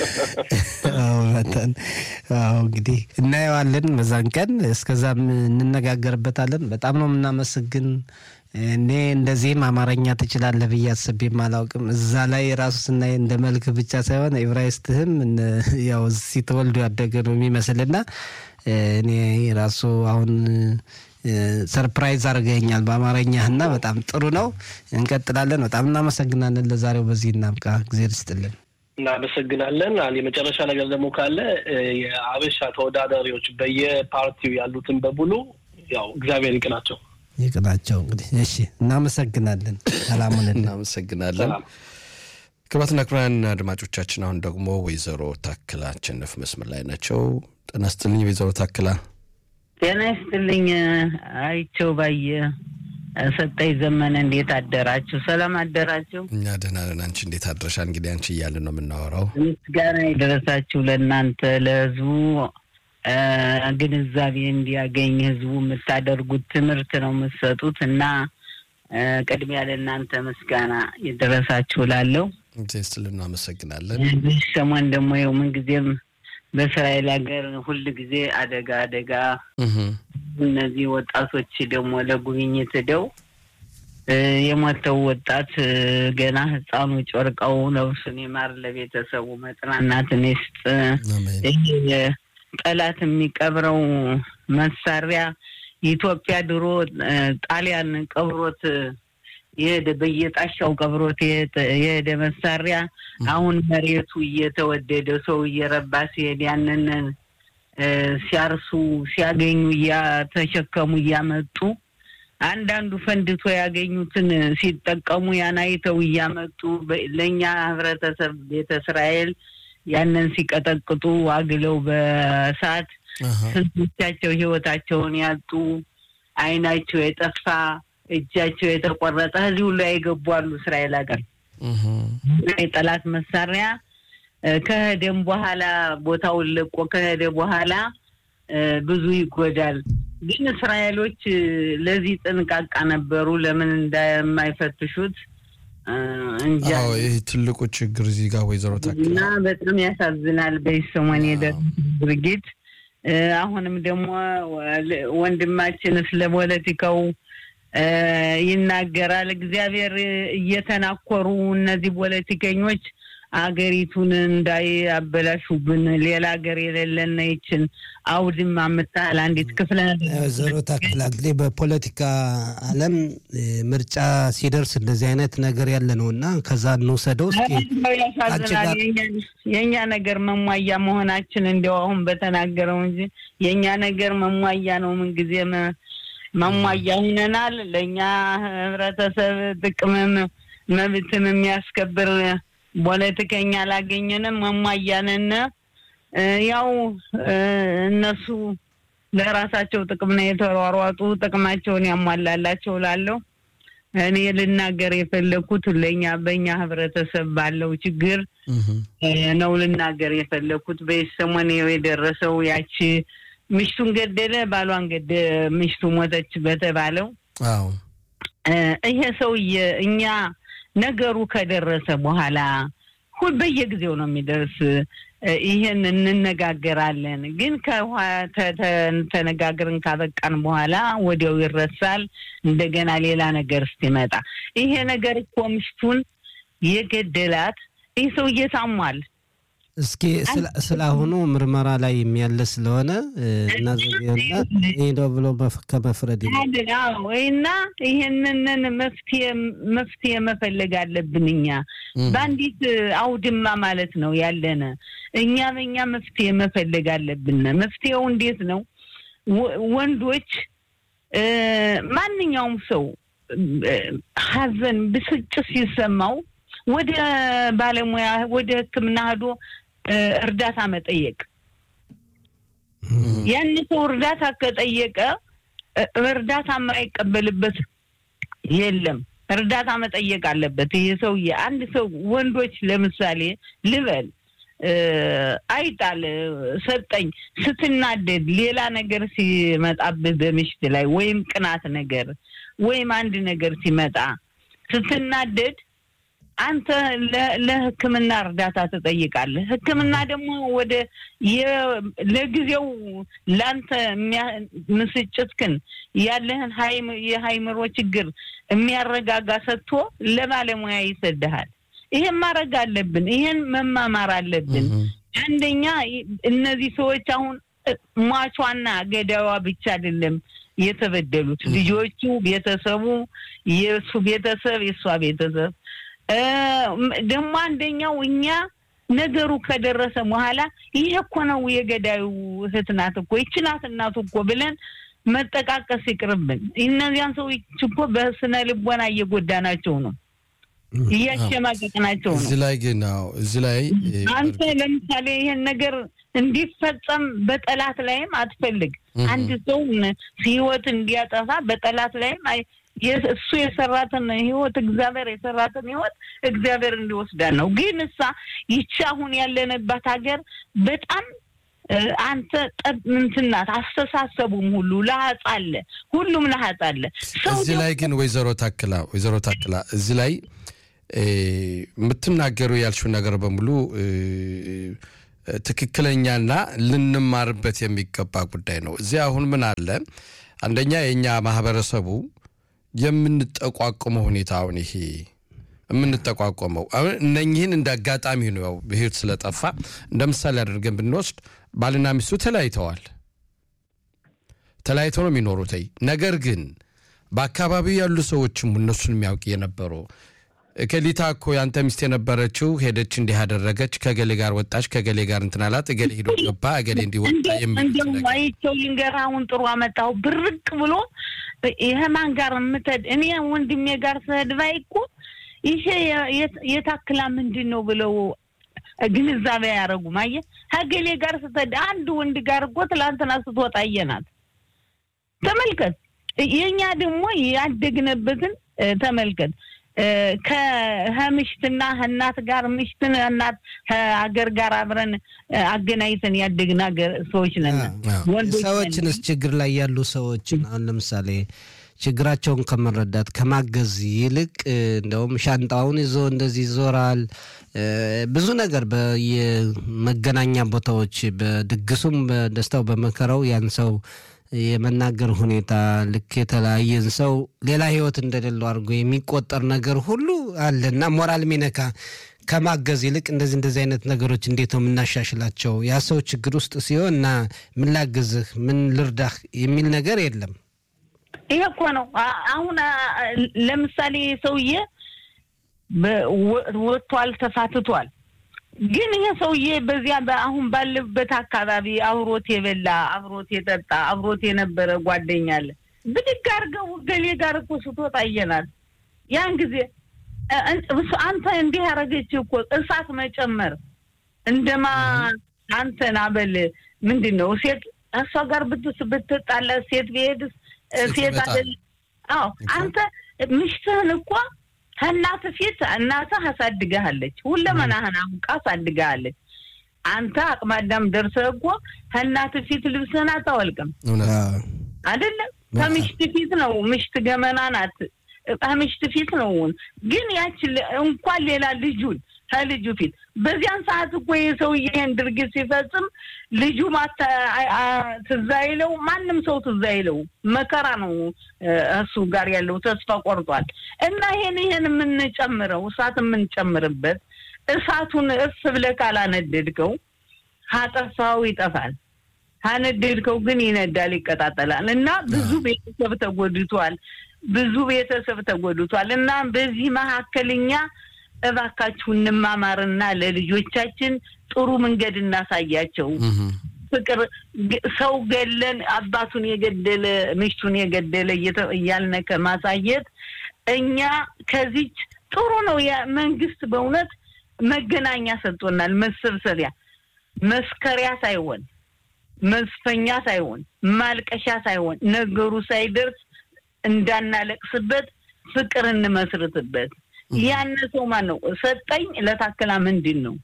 መጠን እንግዲህ እናየዋለን በዛን ቀን። እስከዛም እንነጋገርበታለን። በጣም ነው የምናመሰግን። እኔ እንደዚህም አማርኛ ትችላለህ ብዬ አስቤም አላውቅም። እዛ ላይ ራሱ ስናይ እንደ መልክ ብቻ ሳይሆን ኤብራይስትህም ያው እዚህ ተወልዶ ያደገ ነው የሚመስልና እኔ ራሱ አሁን ሰርፕራይዝ አድርገኛል በአማርኛህ እና በጣም ጥሩ ነው። እንቀጥላለን። በጣም እናመሰግናለን። ለዛሬው በዚህ እናብቃ። እግዜር ይስጥልን። እናመሰግናለን። አንድ የመጨረሻ ነገር ደግሞ ካለ የአበሻ ተወዳዳሪዎች በየፓርቲው ያሉትን በሙሉ ያው እግዚአብሔር ይቅናቸው ይቅናቸው። እንግዲህ እሺ፣ እናመሰግናለን። ሰላሙን እናመሰግናለን። ክቡራትና ክቡራን አድማጮቻችን አሁን ደግሞ ወይዘሮ ታክላ አሸነፍ መስመር ላይ ናቸው። ጤና ይስጥልኝ ወይዘሮ ታክላ። ጤና ይስጥልኝ አይቸው ባየ ሰጠኝ ዘመነ እንዴት አደራችሁ? ሰላም አደራችሁ? እኛ ደህና ነን። አንቺ እንዴት አድረሻ? እንግዲህ አንቺ እያልን ነው የምናወራው። ምስጋና የደረሳችሁ ለእናንተ ለህዝቡ ግንዛቤ እንዲያገኝ ህዝቡ የምታደርጉት ትምህርት ነው የምትሰጡት እና ቅድሚያ ለእናንተ ምስጋና የደረሳችሁ ላለው ስል እናመሰግናለን። ሰሞን ደግሞ ይኸው ምንጊዜም በእስራኤል ሀገር ሁል ጊዜ አደጋ አደጋ እነዚህ ወጣቶች ደግሞ ለጉብኝት ሄደው የሞተው ወጣት ገና ህፃኑ ጨርቀው ነፍሱን ይማር፣ ለቤተሰቡ መጽናናትን ይስጥ። ጠላት የሚቀብረው መሳሪያ ኢትዮጵያ ድሮ ጣሊያን ቀብሮት የሄደ በየጣሻው ቀብሮት የሄደ መሳሪያ አሁን መሬቱ እየተወደደ ሰው እየረባ ሲሄድ ያንን ሲያርሱ ሲያገኙ እያተሸከሙ እያመጡ አንዳንዱ ፈንድቶ ያገኙትን ሲጠቀሙ ያን አይተው እያመጡ ለእኛ ህብረተሰብ ቤተ እስራኤል ያንን ሲቀጠቅጡ አግለው በእሳት ስንቶቻቸው ህይወታቸውን ያጡ አይናቸው የጠፋ እጃቸው የተቆረጠ እዚህ ሁሉ የገቡ አሉ። እስራኤል ሀገር የጠላት መሳሪያ ከሄደም በኋላ ቦታውን ለቆ ከሄደ በኋላ ብዙ ይጎዳል። ግን እስራኤሎች ለዚህ ጥንቃቃ ነበሩ። ለምን እንደማይፈትሹት እንጃ። ይህ ትልቁ ችግር እዚህ ጋር ወይዘሮ ታክላ እና በጣም ያሳዝናል። በሰሞን የደረሰ ድርጊት አሁንም ደግሞ ወንድማችን ስለ ፖለቲካው ይናገራል። እግዚአብሔር እየተናኮሩ እነዚህ ፖለቲከኞች አገሪቱን እንዳያበላሹብን ሌላ ሀገር የሌለና ይችን አውድማ የምታህል አንዲት ክፍለ ወይዘሮ ታክላ እንግዲህ በፖለቲካ ዓለም ምርጫ ሲደርስ እንደዚህ አይነት ነገር ያለ ነው እና ከዛ እንውሰደው እስኪ ያሳዝናል። የእኛ ነገር መሟያ መሆናችን እንዲያው አሁን በተናገረው እንጂ የእኛ ነገር መሟያ ነው። ምንጊዜ መሟያ ሁነናል። ለእኛ ህብረተሰብ ጥቅምም መብትም የሚያስከብር ፖለቲከኛ አላገኘንም። መሟያንን ያው እነሱ ለራሳቸው ጥቅም ነው የተሯሯጡ፣ ጥቅማቸውን ያሟላላቸው ላለው እኔ ልናገር የፈለግኩት ለእኛ በእኛ ህብረተሰብ ባለው ችግር ነው ልናገር የፈለግኩት። በሰሞን የደረሰው ያቺ ምሽቱን ገደለ ባሏን ገደ ምሽቱ ሞተች በተባለው ይሄ ሰውዬ እኛ ነገሩ ከደረሰ በኋላ ሁል በየጊዜው ነው የሚደርስ። ይህን እንነጋገራለን፣ ግን ተነጋግርን ካበቃን በኋላ ወዲያው ይረሳል። እንደገና ሌላ ነገር እስኪመጣ ይሄ ነገር እኮ ምሽቱን የገደላት ይህ ሰውዬ ታሟል። እስኪ ስለ አሁኑ ምርመራ ላይ የሚያለ ስለሆነ እናዘና ሄደው ብሎ ከመፍረድ እና ይህንን መፍትሄ መፈለግ አለብን። እኛ በአንዲት አውድማ ማለት ነው ያለነ እኛ በእኛ መፍትሄ መፈለግ አለብን። መፍትሄው እንዴት ነው? ወንዶች ማንኛውም ሰው ሐዘን ብስጭት ሲሰማው ወደ ባለሙያ ወደ ሕክምና ሄዶ እርዳታ መጠየቅ። ያን ሰው እርዳታ ከጠየቀ እርዳታ የማይቀበልበት የለም። እርዳታ መጠየቅ አለበት ይሄ ሰውዬ። አንድ ሰው ወንዶች ለምሳሌ ልበል አይጣል ሰጠኝ ስትናደድ ሌላ ነገር ሲመጣብህ በምሽት ላይ ወይም ቅናት ነገር ወይም አንድ ነገር ሲመጣ ስትናደድ አንተ ለሕክምና እርዳታ ትጠይቃለህ። ሕክምና ደግሞ ወደ ለጊዜው ለአንተ ምስጭትክን ያለህን የሀይምሮ ችግር የሚያረጋጋ ሰጥቶ ለባለሙያ ይሰድሃል። ይሄን ማድረግ አለብን። ይሄን መማማር አለብን። አንደኛ እነዚህ ሰዎች አሁን ሟቿና ገዳዋ ብቻ አይደለም የተበደሉት ልጆቹ፣ ቤተሰቡ፣ የእሱ ቤተሰብ፣ የእሷ ቤተሰብ ደግሞ አንደኛው እኛ ነገሩ ከደረሰ በኋላ ይሄ እኮ ነው የገዳዩ እህት ናት እኮ ይቺ ናት እናቱ እኮ ብለን መጠቃቀስ ይቅርብን። እነዚያን ሰዎች እኮ በስነ ልቦና እየጎዳናቸው ነው እያሸማቀቅናቸው ነው። እዚህ ላይ ግን እዚህ ላይ አንተ ለምሳሌ ይሄን ነገር እንዲፈጸም በጠላት ላይም አትፈልግ። አንድ ሰው ህይወት እንዲያጠፋ በጠላት ላይም እሱ የሰራትን ህይወት እግዚአብሔር የሰራትን ህይወት እግዚአብሔር እንዲወስዳን ነው። ግን እሳ ይቺ አሁን ያለንባት ሀገር በጣም አንተ ጠብ እንትን ናት። አስተሳሰቡም ሁሉ ለሀጽ አለ፣ ሁሉም ለሀጽ አለ። እዚህ ላይ ግን ወይዘሮ ታክላ ወይዘሮ ታክላ እዚህ ላይ የምትናገሩ ያልሽው ነገር በሙሉ ትክክለኛና ልንማርበት የሚገባ ጉዳይ ነው። እዚህ አሁን ምን አለ አንደኛ የእኛ ማህበረሰቡ የምንጠቋቁመው ሁኔታ አሁን ይሄ የምንጠቋቆመው አሁን እነኚህን እንደ አጋጣሚ ነው ያው በህይወት ስለጠፋ እንደ ምሳሌ አድርገን ብንወስድ ባልና ሚስቱ ተለያይተዋል። ተለያይተው ነው የሚኖሩት። ነገር ግን በአካባቢው ያሉ ሰዎችም እነሱን የሚያውቅ የነበሩ እከሊታ እኮ ያንተ ሚስት የነበረችው ሄደች፣ እንዲህ አደረገች፣ ከገሌ ጋር ወጣች፣ ከገሌ ጋር እንትን አላት፣ እገሌ ሂዶ ገባ፣ እገሌ እንዲወጣ እንደው አይቼው ልንገርህ፣ አሁን ጥሩ አመጣሁ። ብርቅ ብሎ ይሄ ማን ጋር የምትሄድ እኔ ወንድሜ ጋር ስሄድ ባይ እኮ ይሄ የታክላ ምንድን ነው ብለው ግንዛቤ አያደርጉም። አየህ ከገሌ ጋር ስትሄድ አንድ ወንድ ጋር እኮ ትላንትና ስትወጣ አየናት። ተመልከት። የእኛ ደግሞ ያደግነበትን ተመልከት። ከምሽትና እናት ጋር ምሽትን እናት ከሀገር ጋር አብረን አገናኝተን ያደግን ሀገር ሰዎች ነን። ሰዎችንስ ችግር ላይ ያሉ ሰዎችን አሁን ለምሳሌ ችግራቸውን ከመረዳት ከማገዝ ይልቅ እንደውም ሻንጣውን ይዞ እንደዚህ ይዞራል። ብዙ ነገር በየመገናኛ ቦታዎች በድግሱም፣ በደስታው፣ በመከራው ያን ሰው የመናገር ሁኔታ ልክ የተለያየን ሰው ሌላ ህይወት እንደሌለው አድርጎ የሚቆጠር ነገር ሁሉ አለ እና ሞራል ሚነካ ከማገዝ ይልቅ እንደዚህ እንደዚህ አይነት ነገሮች እንዴት ነው የምናሻሽላቸው? ያ ሰው ችግር ውስጥ ሲሆን እና ምን ላግዝህ፣ ምን ልርዳህ የሚል ነገር የለም። ይሄ እኮ ነው አሁን ለምሳሌ ሰውዬ ወጥቷል፣ ተፋትቷል። ግን ይሄ ሰውዬ በዚያ አሁን ባለበት አካባቢ አብሮት የበላ አብሮት የጠጣ አብሮት የነበረ ጓደኛ አለ። ብድግ አድርገው ገሌ ጋር እኮ ስትወጣ አየናት። ያን ጊዜ አንተ እንዲህ ያደረገች እኮ እሳት መጨመር እንደማ አንተን አበል ምንድን ነው ሴት እሷ ጋር ብትስ ብትጣላ ሴት ብሄድስ ሴት አይደል? አዎ አንተ ምሽትህን እኮ ከእናት ፊት እናትህ አሳድገሃለች። ሁለመናህን አውቃ አሳድገሃለች። አንተ አቅመ አዳም ደርሰህ እኮ ከእናት ፊት ልብስህን አታወልቅም አይደለም። ከምሽት ፊት ነው። ምሽት ገመና ናት። ከምሽት ፊት ነው። ግን ያች እንኳን ሌላ ልጁን ከልጁ ፊት በዚያን ሰዓት እኮ የሰውዬ ይሄን ድርጊት ሲፈጽም ልጁ ትዝ አይለው፣ ማንም ሰው ትዝ አይለው። መከራ ነው እሱ ጋር ያለው ተስፋ ቆርጧል። እና ይሄን ይሄን የምንጨምረው እሳት የምንጨምርበት እሳቱን እርስ ብለህ ካላነደድከው ካጠፋው ይጠፋል። ካነደድከው ግን ይነዳል፣ ይቀጣጠላል። እና ብዙ ቤተሰብ ተጎድቷል። ብዙ ቤተሰብ ተጎድቷል። እና በዚህ መካከል እኛ እባካችሁ እንማማርና ለልጆቻችን ጥሩ መንገድ እናሳያቸው። ፍቅር ሰው ገለን አባቱን የገደለ ምሽቱን የገደለ እያልነ ከማሳየት እኛ ከዚች ጥሩ ነው። መንግስት በእውነት መገናኛ ሰጥቶናል፣ መሰብሰቢያ መስከሪያ ሳይሆን መዝፈኛ ሳይሆን ማልቀሻ ሳይሆን ነገሩ ሳይደርስ እንዳናለቅስበት ፍቅር እንመስርትበት። ያነ ሰው ማን ነው ሰጠኝ ለታክላ ምንድን ነው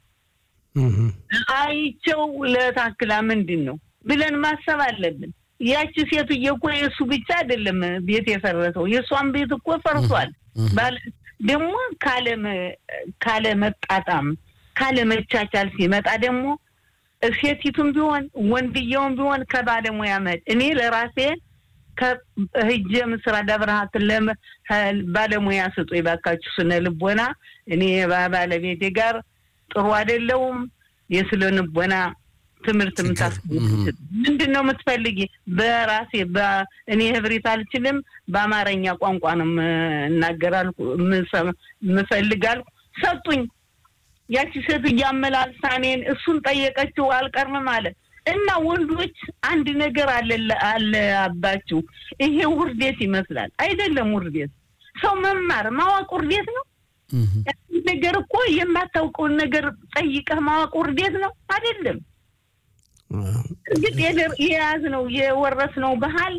አይቸው ለታክላ ምንድን ነው ብለን ማሰብ አለብን። ያቺ ሴትዬ እኮ የእሱ ብቻ አይደለም ቤት የፈረሰው የእሷን ቤት እኮ ፈርሷል። ደግሞ ካለ መጣጣም ካለ መቻቻል ሲመጣ ደግሞ ሴቲቱም ቢሆን ወንድየውም ቢሆን ከባለሙያ መድ እኔ ለራሴ ከህጀ ምስራ ደብረሃት ባለሙያ ስጡ ይባካችሁ ስነ ልቦና እኔ ባለቤቴ ጋር ጥሩ አይደለውም። የስነ ልቦና ትምህርት ምታስ ምንድን ነው የምትፈልጊ? በራሴ እኔ ህብሪት አልችልም፣ በአማርኛ ቋንቋ ነው እናገራልኩ ምፈልጋልኩ ሰጡኝ። ያቺ ሴት እያመላልሳ እኔን እሱን ጠየቀችው አልቀርም ማለት እና ወንዶች አንድ ነገር አለባችሁ። ይሄ ውርዴት ይመስላል። አይደለም ውርዴት። ሰው መማር ማወቅ ውርዴት ነው። ነገር እኮ የማታውቀውን ነገር ጠይቀህ ማወቅ ውርዴት ነው አይደለም። እርግጥ የያዝነው የወረስነው ባህል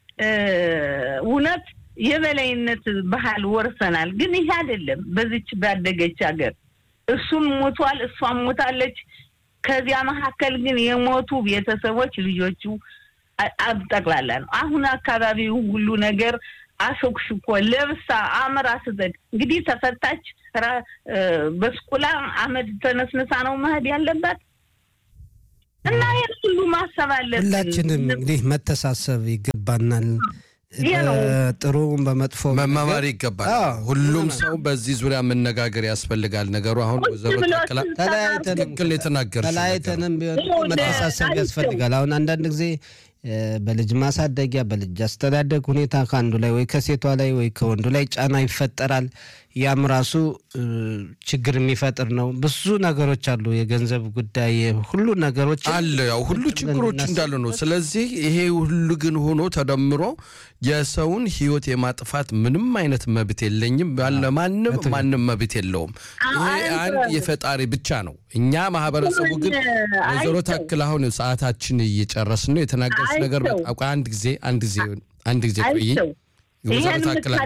እውነት የበላይነት ባህል ወርሰናል። ግን ይሄ አይደለም። በዚች ባደገች ሀገር እሱም ሞቷል፣ እሷም ሞታለች። ከዚያ መካከል ግን የሞቱ ቤተሰቦች ልጆቹ ጠቅላላ ነው። አሁን አካባቢው ሁሉ ነገር አሾክሽኮ ለብሳ አምራ ስትሄድ እንግዲህ ተፈታች። በስቁላ አመድ ተነስንሳ ነው መሄድ ያለባት እና ይህን ሁሉ ማሰብ አለብን። ሁላችንም እንግዲህ መተሳሰብ ይገባናል። ጥሩ በመጥፎ መማማር ይገባል። ሁሉም ሰው በዚህ ዙሪያ መነጋገር ያስፈልጋል። ነገሩ አሁን ወይዘሮ ታክላ ትክክል የተናገር ተለያይተንም ቢሆን መተሳሰብ ያስፈልጋል። አሁን አንዳንድ ጊዜ በልጅ ማሳደጊያ በልጅ አስተዳደግ ሁኔታ ከአንዱ ላይ ወይ ከሴቷ ላይ ወይ ከወንዱ ላይ ጫና ይፈጠራል። ያም ራሱ ችግር የሚፈጥር ነው። ብዙ ነገሮች አሉ። የገንዘብ ጉዳይ ሁሉ ነገሮች አለ። ያው ሁሉ ችግሮች እንዳሉ ነው። ስለዚህ ይሄ ሁሉ ግን ሆኖ ተደምሮ የሰውን ሕይወት የማጥፋት ምንም አይነት መብት የለኝም ያለ ማንም ማንም መብት የለውም። ይሄ አንድ የፈጣሪ ብቻ ነው። እኛ ማህበረሰቡ ግን ወይዘሮ ታክል አሁን ሰዓታችን እየጨረስን ነው። የተናገርሽ ነገር በጣም አንድ ጊዜ አንድ ጊዜ አንድ ጊዜ ቆይ ይሄን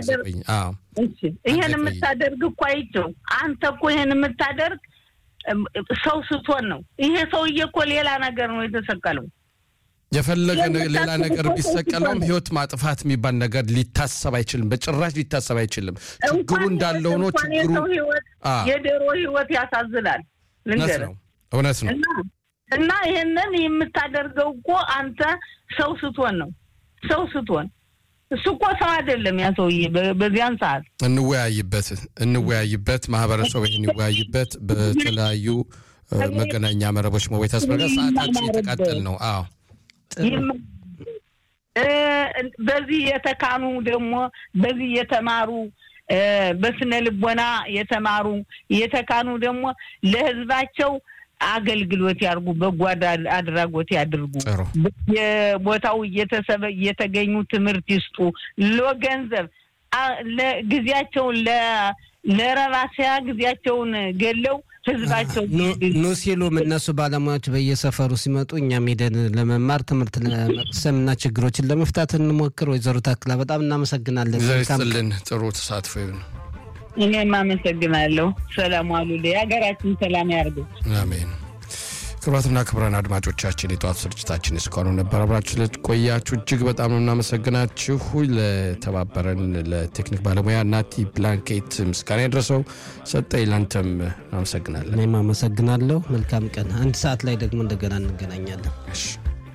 የምታደርግ እኮ አይቼው አንተ እኮ ይሄን የምታደርግ ሰው ስትሆን ነው። ይሄ ሰውዬ እኮ ሌላ ነገር ነው የተሰቀለው። የፈለገ ሌላ ነገር ቢሰቀለውም ህይወት ማጥፋት የሚባል ነገር ሊታሰብ አይችልም። በጭራሽ ሊታሰብ አይችልም። ችግሩ እንዳለ ሆኖ ችግሩ የዶሮ ህይወት ያሳዝናል። እውነት ነው፣ እውነት ነው። እና ይሄንን የምታደርገው እኮ አንተ ሰው ስትሆን ነው። ሰው ስትሆን እሱ እኮ ሰው አይደለም ያ ሰውዬ። በዚያን ሰዓት እንወያይበት እንወያይበት ማህበረሰቡ ይህን ይወያይበት። በተለያዩ መገናኛ መረቦች መወይ ተስበረ ሰዓታችን የተቃጠል ነው። አዎ በዚህ የተካኑ ደግሞ በዚህ የተማሩ በስነ ልቦና የተማሩ የተካኑ ደግሞ ለህዝባቸው አገልግሎት ያርጉ፣ በጎ አድራጎት ያድርጉ። የቦታው እየተሰበ እየተገኙ ትምህርት ይስጡ። ለገንዘብ ጊዜያቸውን ለረባሲያ ጊዜያቸውን ገለው ህዝባቸው ኑ ሲሉም እነሱ ባለሙያዎች በየሰፈሩ ሲመጡ እኛም ሄደን ለመማር ትምህርት ለመቅሰም እና ችግሮችን ለመፍታት እንሞክር። ወይዘሮ ታክላ በጣም እናመሰግናለን። ይስጥልን። ጥሩ ተሳትፎ ይሁን። እኔም አመሰግናለሁ። ሰላም ዋሉ። የሀገራችን ሰላም ያርገው። አሜን። ክቡራትና ክቡራን አድማጮቻችን የጠዋት ስርጭታችን እስካሁኑ ነበር። አብራችሁ ስለቆያችሁ እጅግ በጣም ነው እናመሰግናችሁ። ለተባበረን ለቴክኒክ ባለሙያ ናቲ ብላንኬት ምስጋና የደረሰው ሰጠኝ። ላንተም አመሰግናለን። እኔም አመሰግናለሁ። መልካም ቀን። አንድ ሰዓት ላይ ደግሞ እንደገና እንገናኛለን። እሺ